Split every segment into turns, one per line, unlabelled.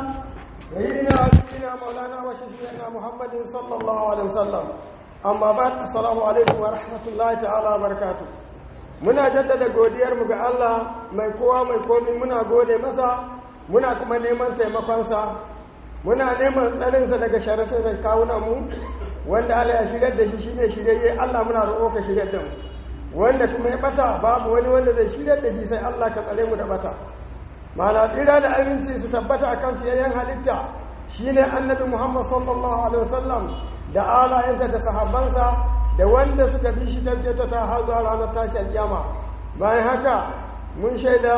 سيدنا ونبينا مولانا وشفيعنا محمد صلى الله عليه وسلم amma ba assalamu alaikum wa rahmatullahi ta'ala barakatu muna jaddada godiyar mu ga Allah mai kowa mai komi muna gode masa muna kuma neman taimakonsa muna neman tsarinsa daga sharasa da kawunan mu wanda Allah ya shigar da shi shine shirye Allah muna roƙo ka shigar da mu wanda kuma ya bata babu wani wanda zai shigar da shi sai Allah ka tsare mu da bata mana tsira da aminci su tabbata akan fiyayyen halitta shine annabi Muhammad sallallahu alaihi wasallam da alayensa da sahabbansa da wanda suka bi shi tabbata ta har zuwa ranar tashi alƙiyama bayan haka mun shaida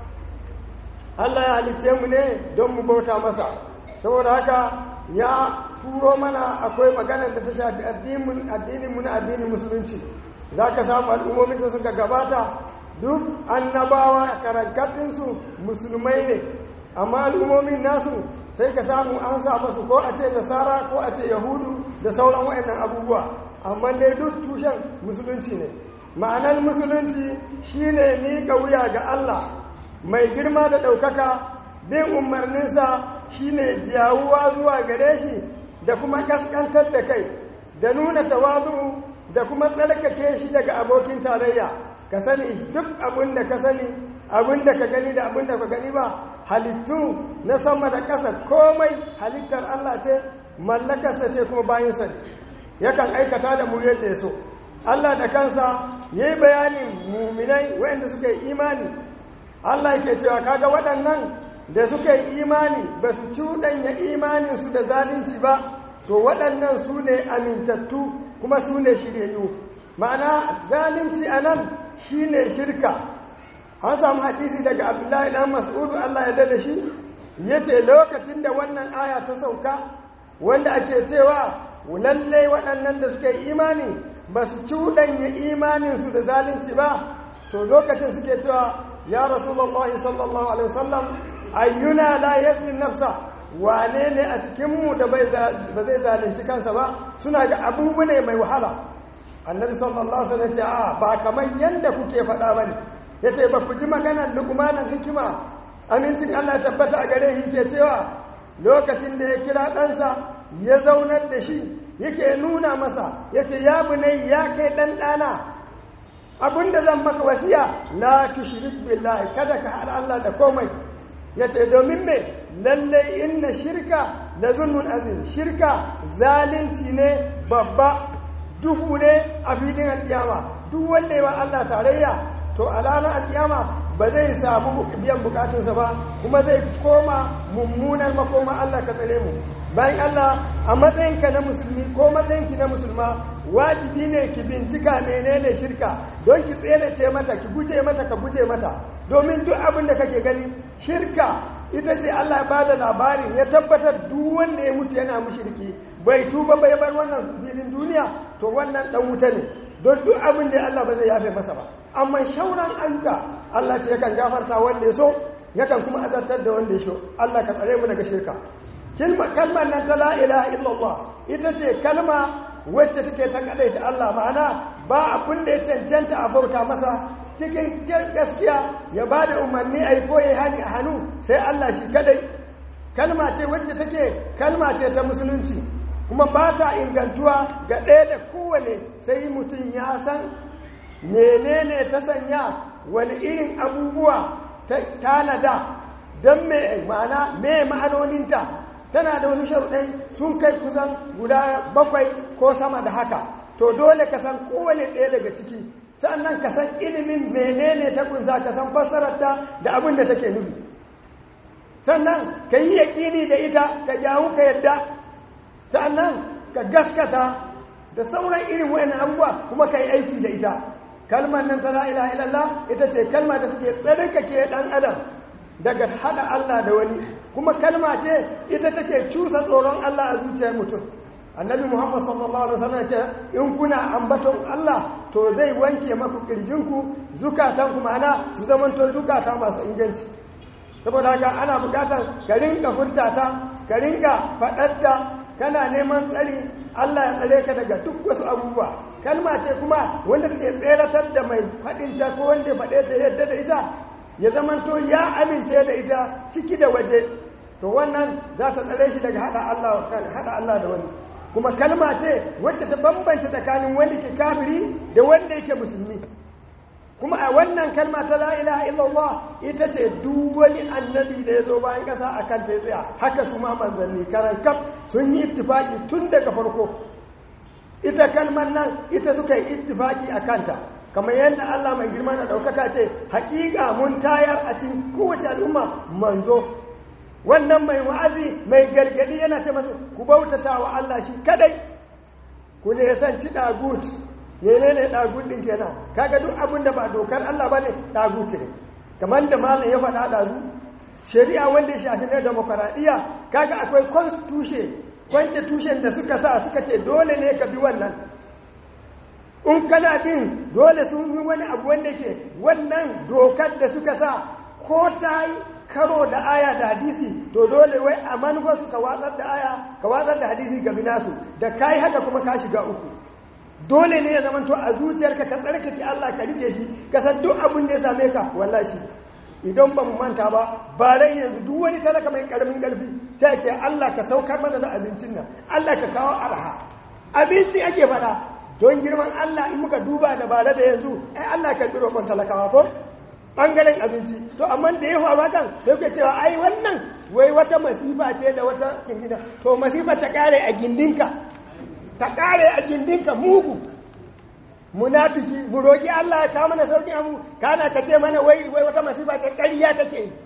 Allah ya halicce mu ne don mu bauta masa saboda haka ya turo mana akwai maganar da ta shafi addinin mu na addinin musulunci za ka samu al'ummomin da suka gabata duk annabawa karankatinsu musulmai ne amma al'ummomin nasu sai ka samu an sa masu ko a ce nasara ko a ce yahudu da sauran waɗannan abubuwa amma dai duk tushen musulunci ne ma'anar musulunci shine miƙa wuya ga Allah mai girma da ɗaukaka bin umarninsa shine jawuwa zuwa gare shi da kuma ƙasƙantar da kai da nuna tawazu da kuma tsarkake shi daga abokin tarayya ka sani duk abin da ka sani abin da ka gani da abin da ka gani ba halittu na sama da ƙasa komai halittar Allah ce mallakarsa ce kuma bayansa ne yakan aikata da mu yadda ya so Allah da kansa ya yi bayanin muminai waɗanda suka yi imani Allah ke cewa kaga waɗannan da suka yi imani ba su cuɗanya imaninsu da zalunci ba to waɗannan su ne amintattu kuma su ne shiryayyu ma'ana zalunci a nan shi ne shirka an samu hadisi daga abdullahi dan mas'udu allah ya da shi ya ce lokacin da wannan aya ta sauka wanda ake cewa lallai waɗannan da suka yi imani ba su cuɗanya imaninsu da zalunci ba to lokacin suke cewa ya rasulallah sallallahu alaihi wasallam ayyuna la yazlim nafsa wane ne a cikinmu da ba zai zalunci kansa ba suna ga abubu ne mai wahala annabi sallallahu alaihi wasallam ce a ba kamar yanda kuke faɗa bane yace ba ku ji maganar luqmanin hikima amincin Allah tabbata a gare shi ke cewa lokacin da ya kira ɗansa ya zaunar da shi yake nuna masa yace ya bunai ya kai ɗan ɗana abinda zan maka wasiya la tushrik billahi kada ka haɗa Allah da komai yace domin me lallai inna shirka la zulmun azim shirka zalunci ne babba duhu ne a filin alƙiyama duk wanda ya Allah tarayya to a ranar alƙiyama ba zai samu biyan bukatunsa ba kuma zai koma mummunar makoma Allah ka tsare mu bayan Allah a matsayinka na musulmi ko matsayinki na musulma wajibi ne ki bincika menene shirka don ki tsere mata ki guje mata ka guje mata domin duk abin da kake gani shirka ita ce Allah ba da labarin ya tabbatar duk wanda ya mutu yana mushriki bai tuba bai bar wannan filin duniya to wannan dan wuta ne don duk abin da Allah ba zai yafe masa ba amma shauran ayyuka Allah ce yakan gafarta wanda ya so yakan kuma azartar da wanda ya so Allah ka tsare mu daga shirka kalmar nan ta la ilaha illallah ita ce kalma wacce take ta kadaita Allah ma'ana ba abin da ya cancanta a bauta masa cikin gaskiya ya ba da umarni a yi koyi hani a hannu sai Allah shi kadai kalma ce wacce take kalma ce ta musulunci kuma ba ta ingantuwa ga ɗaya da kowane sai mutum ya san menene ta sanya wani irin abubuwa ta tanada don me ma'ana me ma'anoninta tana da wasu sharuɗai sun kai kusan guda bakwai ko sama da haka to dole ka san kowane ɗaya daga ciki sannan ka san ilimin menene ta kunsa ka san fassararta da abin da take nufi sannan ka yi yaƙini da ita ka jawo ka yadda sannan ka gaskata da sauran irin wani abubuwa kuma ka yi aiki da ita kalmar nan ta la'ila ilallah ita ce kalma da take tsarkake ɗan adam daga haɗa Allah da wani kuma kalma ce ita take cusa tsoron Allah a zuciyar mutum annabi muhammad sallallahu alaihi wasallam ce in kuna ambaton Allah to zai wanke maku kirjinku zukatanku ma'ana su zamanto zukata masu inganci saboda haka ana bukatar ka rinka furtata ka rinka faɗarta kana neman tsari Allah ya tsare ka daga duk wasu abubuwa kalma ce kuma wanda take tseratar da mai faɗinta ko wanda faɗe ta yadda da ita ya zamanto ya amince da ita ciki da waje to wannan za ta tsare shi daga hada Allah hada Allah da wani kuma kalma ce wacce ta bambanta tsakanin wanda ke kafiri da wanda yake musulmi kuma a wannan kalma ta la ilaha illallah ita ce duk wani annabi da ya zo bayan kasa a kan ta tsaya haka su ma manzanni karan kaf sun yi ittifaki tun daga farko ita kalmar nan ita suka yi ittifaki a kanta kamar yadda Allah mai girma na ɗaukaka ce hakika mun tayar a cikin kowace al'umma manzo wannan mai wa'azi mai gargadi yana ce masu ku bautata wa Allah shi kadai ku ne san ci dagut menene dagut din kenan kaga duk abin da ba dokar Allah bane dagut ne kamar da malam ya faɗa da zu shari'a wanda ya shafi na demokaradiyya kaga akwai constitution kwance tushen da suka sa suka ce dole ne ka bi wannan in kana bin dole sun yi wani abu wanda ke wannan dokar da suka sa ko ta yi karo da aya da hadisi to dole wai a manufarsu ka watsar da aya ka watsar da hadisi ga nasu da ka yi haka kuma ka shiga uku dole ne ya zama to a zuciyarka ka tsarkake Allah ka rike shi ka san duk abin da ya same ka wallahi idan ba mu manta ba ba rai yanzu duk wani talaka mai karamin karfi sai ke Allah ka saukar mana da abincin nan Allah ka kawo arha abinci ake faɗa don girman Allah in muka duba da bare da yanzu ai Allah ka bi roƙon talakawa ko bangaren abinci to amma da ya faru kan sai ku cewa ai wannan wai wata masifa ce da wata kingina to masifa ta kare a gindinka ta kare a gindinka mugu munafiki mu roki Allah ya kawo mana sauki amu kana ka ce mana wai wai wata masifa ce ƙarya take yi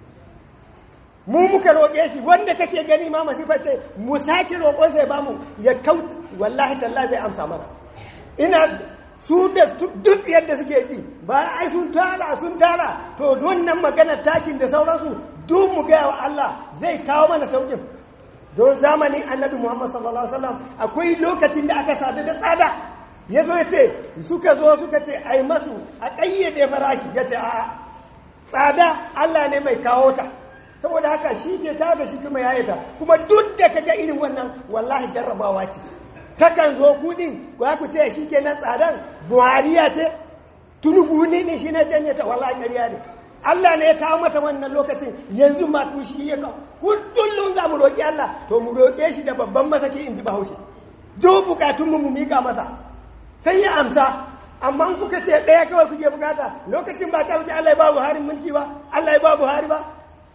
mu muka roƙe shi wanda kake gani ma masifa ce mu sake roƙon sai bamu ya kau wallahi tallahi zai amsa mana ina su da duk yadda suke ji ba ai sun tara sun tara to wannan maganar takin da sauransu duk mu gaya wa Allah zai kawo mana saukin don zamanin annabi Muhammad sallallahu alaihi wasallam akwai lokacin da aka sadu da tsada ya zo ya ce suka zo suka ce ai masu a ƙayyade farashi ya ce a'a tsada Allah ne mai kawo ta saboda haka shi ke ta da shi kuma ya ta kuma duk da kaga irin wannan wallahi jarrabawa ce takan zo kudin ko ku ce shi ke nan tsadan buhariya ce tunubu ne ne shi na janye ta wallahi ƙarya ne Allah ne ya kawo mata wannan lokacin yanzu ma ku shi ya kawo kullum za mu roƙi Allah to mu roƙe shi da babban masaki in ji bahaushe duk bukatun mu mu mika masa sai ya amsa amma kuka ce ɗaya kawai kuke bukata lokacin ba ta wuce Allah ya ba Buhari mulki ba Allah ya ba Buhari ba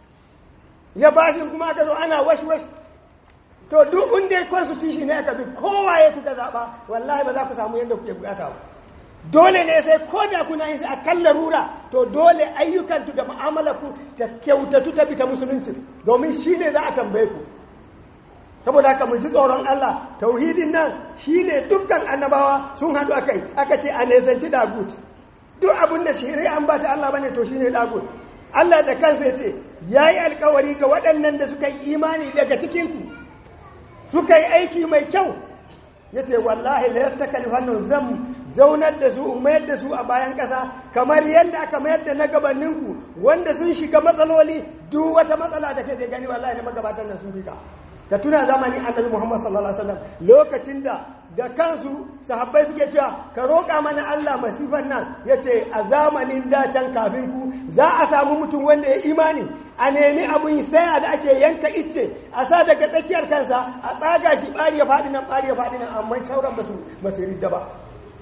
ya bashi kuma aka zo ana wash wash to duk inda ya constitution ne aka bi kowa ya kuka zaɓa wallahi ba za ku samu yadda kuke bukata ba dole ne sai ko da kuna yin a kan larura to dole ayyukantu da mu'amalarku ta kyautatu ta bi ta musulunci domin shi ne za a tambaye ku saboda haka mu ji tsoron Allah tauhidin nan shine dukkan annabawa sun haɗu a kai aka ce a nesanci dagut duk abin da shari'an ba ta Allah bane to shine dagut Allah da kansa ya ce ya yi alkawari ga waɗannan da suka yi imani daga cikinku suka yi aiki mai kyau ya ce wallahi la yastakali hannun zan zaunar da su mayar da su a bayan ƙasa kamar yadda aka mayar da na gabaninku wanda sun shiga matsaloli duk wata matsala da kai da gani wallahi ne magabatan nan sun fika ka tuna zamanin annabi Muhammad sallallahu alaihi wasallam lokacin da da kansu sahabbai suke cewa ka roƙa mana Allah masifan nan yace a zamanin da can kafin ku za a samu mutum wanda ya imani a nemi abun saya da ake yanka icce a sa daga tsakiyar kansa a tsaga shi bari ya faɗi nan bari ya faɗi nan amma shauran basu basu ridda ba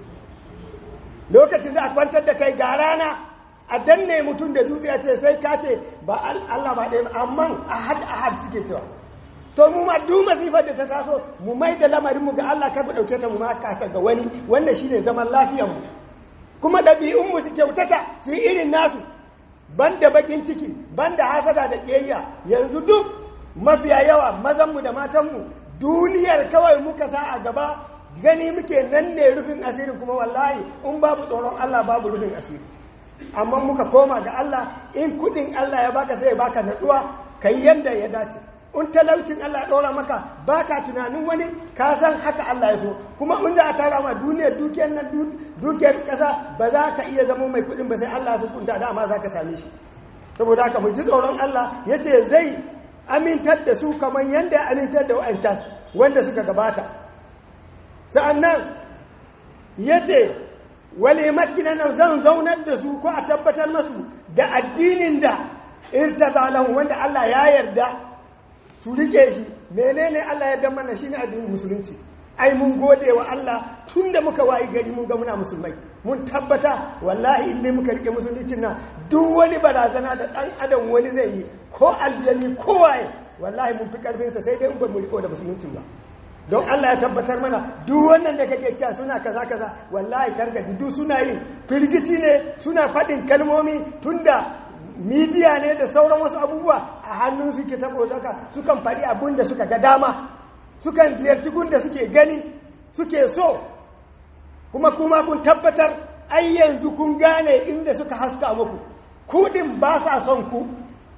lokacin da a kwantar da kai ga rana a danne mutum da dutse ya ce sai ka ce ba Allah ba ɗaya amma ahad ahad suke cewa to mu ma duk masifar da ta taso mu mai da lamarin mu ga Allah kar mu dauke ta mu ma ka ga wani wanda shine zaman lafiyar mu kuma ɗabi'un mu su kyautata su yi irin nasu banda bakin ciki banda hasada da kiyayya yanzu duk mafiya yawa mazan mu da matan mu duniyar kawai muka sa a gaba gani muke nan ne rufin asirin kuma wallahi in babu tsoron Allah babu rufin asiri amma muka koma ga Allah in kudin Allah ya baka sai ya baka natsuwa kai yanda ya dace in talaucin Allah ɗora maka ba ka tunanin wani ka san haka Allah ya so kuma in da a tara ma duniyar dukiyar nan dukiyar ƙasa ba za ka iya zama mai kuɗin ba sai Allah su kunta dama za ka same shi saboda haka mu ji tsoron Allah ya ce zai amintar da su kamar yadda ya amintar da wa'ancan wanda suka gabata sa'annan ya ce wale makina nan zan zaunar da su ko a tabbatar masu da addinin da irtaza lahu wanda Allah ya yarda su rike shi menene Allah ya dan mana shine addinin musulunci ai mun gode wa Allah tun da muka wayi gari mun ga muna musulmai mun tabbata wallahi in muka rike musuluncin nan duk wani barazana da dan adam wani zai yi ko aljani ko waye wallahi mun fi karfin sa sai dai in ba mu riko da musuluncin ba don Allah ya tabbatar mana duk wannan da kake cewa suna kaza kaza wallahi kargaji duk suna yin firgici ne suna faɗin kalmomi tunda midiya ne da sauran wasu abubuwa a hannun suke saboda haka sukan faɗi abin da suka ga dama sukan ziyarci gunda suke gani suke so kuma kuma kun tabbatar ai yanzu kun gane inda suka haska muku kuɗin ba sa son ku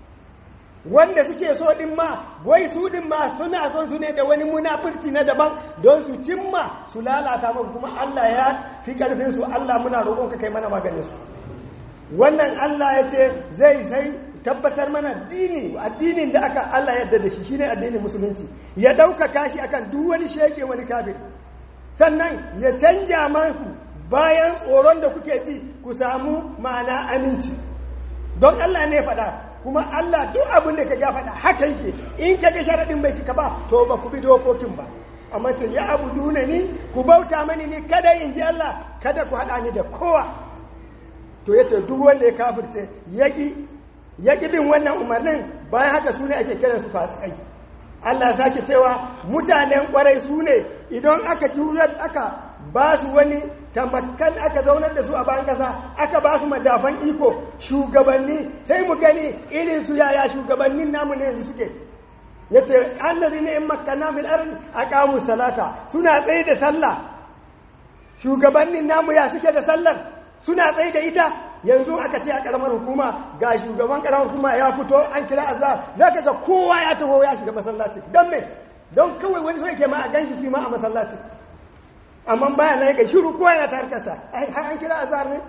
wanda suke so din ma wai su din ma suna son su ne da wani munafurci na daban don su cimma su lalata muku kuma Allah ya fi karfin su Allah muna roƙon ka kai mana maganin su wannan Allah ya ce zai sai tabbatar mana dini addinin da aka Allah yadda da shi shine addinin musulunci ya ɗaukaka shi akan duk wani shege wani kafir sannan ya canja maku bayan tsoron da kuke ji ku samu ma'ana aminci don Allah ne faɗa kuma Allah duk abin da ka ga faɗa haka yake in ka ga sharaɗin bai cika ba to ba ku bi dokokin ba amma ce ya abu duna ni ku bauta mani ni kada in ji Allah kada ku haɗa ni da kowa to yace duk wanda ya kafirce yaki yaki bin wannan umarnin bayan haka su ne ake kiran su fasikai Allah sake cewa mutanen kwarai su ne idan aka turar aka ba su wani tamakkan aka zaunar da su a bayan kasa aka ba su madafan iko shugabanni sai mu gani irin su yaya shugabannin namu ne yanzu suke yace allazi ne in makkanna fil ardi aqamu salata suna tsaye da sallah shugabannin namu ya suke da sallar suna tsaye da ita yanzu aka ce a karamar hukuma ga shugaban karamar hukuma ya fito an kira azhar zaka ga kowa ya taho ya shiga masallaci don me don kawai wani so yake ma a ganshi shi ma a masallaci amma baya na yake shiru kowa yana tar kasa har an kira azhar ne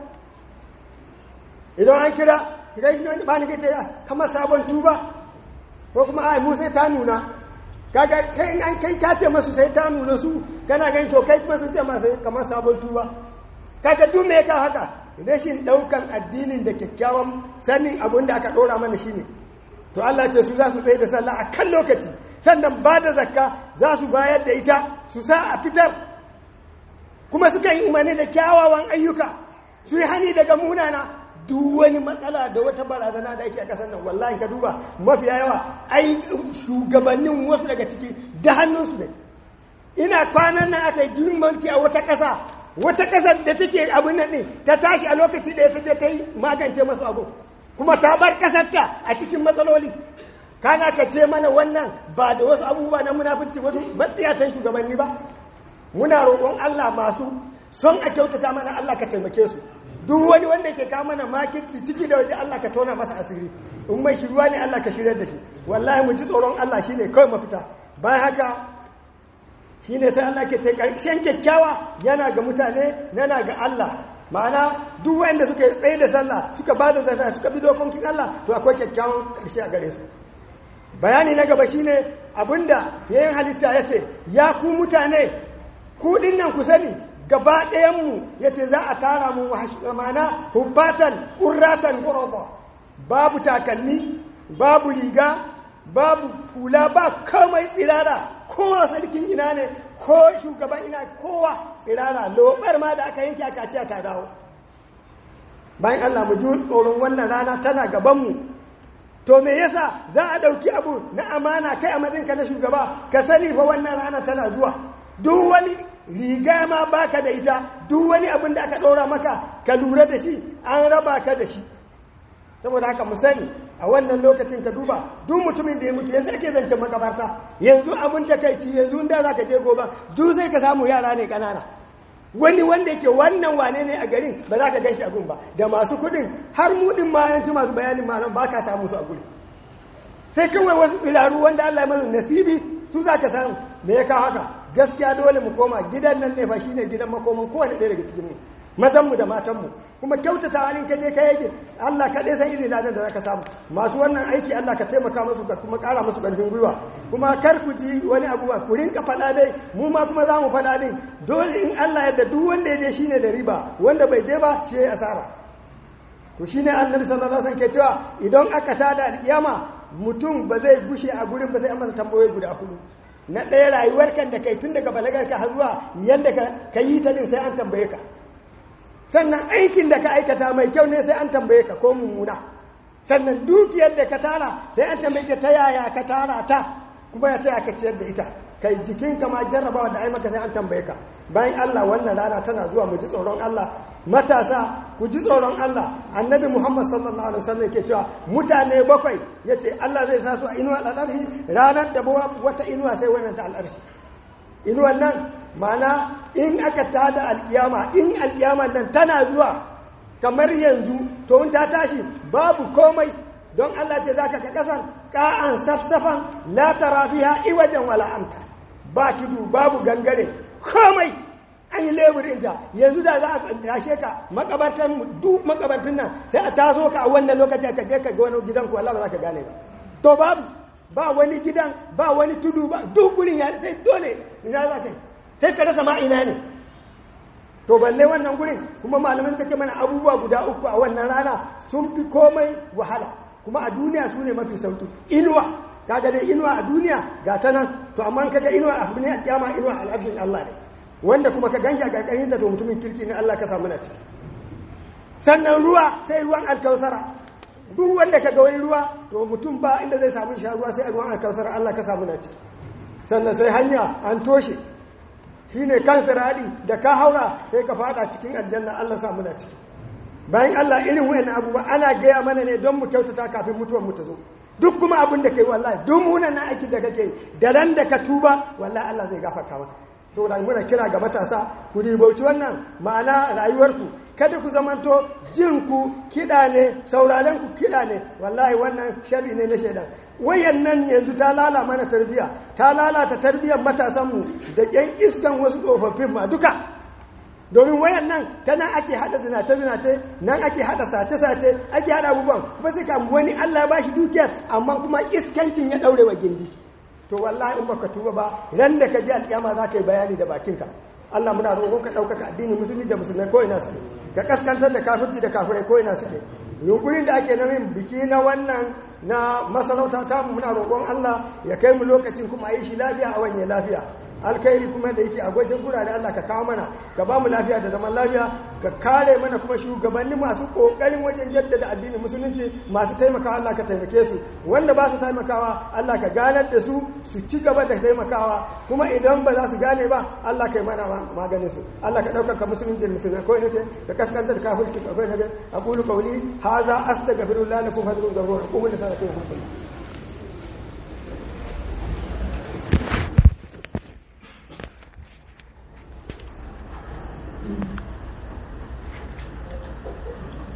idan an kira kai shi ba ni kai kamar sabon tuba ko kuma ai mu sai ta nuna kaga kai an kai ka ce masu sai ta nuna su kana gani to kai kuma sun ce masa kamar sabon tuba kaga duk me ka haka rashin daukan addinin da kyakkyawan sanin abin da aka dora mana shine to Allah ce su za su tsaye da sallah a kan lokaci sannan ba da zakka za su bayar da ita su sa a fitar kuma suka yi umarni da kyawawan ayyuka su yi hani daga munana duk wani matsala da wata barazana da ake a kasar nan wallahi ka duba mafiya yawa ai shugabannin wasu daga ciki da hannunsu ne ina kwanan nan aka yi jimanci a wata ƙasa wata ƙasar da take abin nan ne ta tashi a lokaci da ya fi ta yi magance masu abu kuma ta bar ƙasarta a cikin matsaloli kana ka ce mana wannan ba da wasu abubuwa na munafurci wasu matsiyatan shugabanni ba muna roƙon Allah masu son a kyautata mana Allah ka taimake su duk wani wanda ke kawo mana makirci ciki da waje Allah ka tona masa asiri in mai shiruwa ne Allah ka shirya da shi wallahi mu ji tsoron Allah shine kawai mafita bayan haka shine sai Allah ke ce karshen kyakkyawa yana ga mutane yana ga Allah ma'ana duk wanda suka tsaye da sallah suka ba da zakka suka bi dokokin Allah to akwai kyakkyawan karshe a gare su bayani na gaba shine abinda yayin halitta yace ya ku mutane ku dinnan ku sani gaba ɗayanmu ya ce za a tara mu mana hubbatan ƙurratan ƙuraba babu takalmi babu riga babu hula ba kamai tsirara kowa sarkin ina ne ko shugaban ina kowa tsirara lobar ma da aka yanke aka ce ta dawo bayan Allah mu ji tsoron wannan rana tana gabanmu to me yasa za a ɗauki abu na amana kai a matsinka na shugaba ka sani fa wannan rana tana zuwa duk wani riga ma baka da ita duk wani abin da aka ɗora maka ka lura da shi an raba ka da shi saboda haka mu sani a wannan lokacin ka duba duk mutumin da ya mutu yanzu ake zancen makabarta yanzu abin takaici yanzu da za ka je gobe duk sai ka samu yara ne ƙanana wani wanda yake wannan wane ne a garin ba za ka gan shi a gun ba da masu kuɗin har mudin ma yanci masu bayanin ma ba ka samu su a guri sai kawai wasu tsiraru wanda Allah ya masu nasibi su za ka samu me ya kawo haka gaskiya dole mu koma gidan nan ne fa shine gidan makoman kowane ɗaya daga cikin mu mazan mu da matan mu kuma kyautata halin kaje ka yake Allah kaɗai san irin ladan da zaka samu masu wannan aiki Allah ka taimaka musu ka kuma ƙara musu ƙarfin gwiwa kuma kar ku ji wani abu ba ku rinka faɗa dai mu ma kuma za mu faɗa din dole in Allah yadda duk wanda ya je shine da riba wanda bai je ba shi ya asara to shine annabi sallallahu alaihi wasallam ke cewa idan aka tada alkiyama mutum ba zai gushe a gurin ba sai an masa tambayoyi guda hudu na ɗaya rayuwar kan da kai tun daga balagar ka har zuwa yadda ka yi ta din sai an tambaye ka sannan aikin da ka aikata mai kyau ne sai an tambaye ka ko mummuna sannan dukiyar da ka tara sai an tambaye ka ta yaya ka tara ta kuma ya taya ka ciyar da ita kai jikinka ma jarrabawa da ai maka sai an tambaye ka bayan Allah wannan rana tana zuwa mu ji tsoron Allah matasa ku ji tsoron Allah annabi Muhammad sallallahu alaihi wasallam yake cewa mutane bakwai yace Allah zai sa su a inuwa al'arshi ranar da bawa wata inuwa sai wannan ta al'arshi inuwan nan ma'ana in aka tada alkiyama in alkiyama nan tana zuwa kamar yanzu to in ta tashi babu komai don Allah ce zaka ka kasar ka'an safsafan la tara fiha iwajan wala amta ba tudu babu gangare komai an yi leburinta yanzu da za a tashe ka makabartan duk makabartun nan sai a taso ka a wannan lokaci ka je ka ga wani gidan ku Allah ba za ka gane ba to babu ba wani gidan ba wani tudu ba duk gurin ya sai dole ina za ka sai ka rasa ma ina ne to balle wannan gurin kuma malamin ka ce mana abubuwa guda uku a wannan rana sun fi komai wahala kuma a duniya su ne mafi sauki inuwa kaga dai inuwa a duniya ga ta nan to amma kaga inuwa a duniya kiyama inuwa al'arshin Allah ne wanda kuma ka ganshi a karkashin ta to mutumin kirki ne Allah ka samu na ciki sannan ruwa sai ruwan alkausara duk wanda ka ga wani ruwa to mutum ba inda zai samu sha ruwa sai ruwan alkausara Allah ka samu na ciki sannan sai hanya an toshe shine kan siradi da ka haura sai ka fada cikin aljanna Allah samu na ciki bayan Allah irin wayannan abubuwa ana gaya mana ne don mu kyautata kafin mutuwar mu ta zo duk kuma abin da kai wallahi duk munan na aiki da kake da ran da ka tuba wallahi Allah zai gafarta maka to da muna kira ga matasa ku ribauci wannan ma'ana rayuwarku kada ku zamanto jin ku kiɗa ne sauraren ku kiɗa ne wallahi wannan sharri ne na shaidan wayannan yanzu ta lala mana tarbiya ta lalata tarbiyyar matasanmu da ƙyan iskan wasu tsofaffin ma duka domin wayan nan ta nan ake hada zinace zinace nan ake hada sace sace ake hada abubuwan kuma sai ka wani Allah ba shi dukiyar amma kuma iskancin ya daure wa gindi to wallahi in baka tuba ba ran da ka ji alƙiyama za ka yi bayani da bakinka Allah muna roƙon ka ɗaukaka addinin musulmi da musulmai ko ina suke ka kaskantar da kafirci da kafirai ko ina suke yunkurin da ake namin biki na wannan na masarauta ta muna roƙon Allah ya kai mu lokacin kuma a yi shi lafiya a wanye lafiya alkhairi kuma da yake a gwajin gurare Allah ka kawo mana ka ba mu lafiya da zaman lafiya ka kare mana kuma shugabanni masu kokarin wajen jaddada addinin musulunci masu taimakawa Allah ka taimake su wanda ba su taimakawa Allah ka ganar da su su ci gaba da taimakawa kuma idan ba za su gane ba Allah ka yi mana maganin su Allah ka ɗaukaka musulunci da musulmai ko nake ka kaskantar da kafirci ko nake aqulu qawli hadha astaghfirullah lakum hadrun ghafur aqulu li salati Thank you.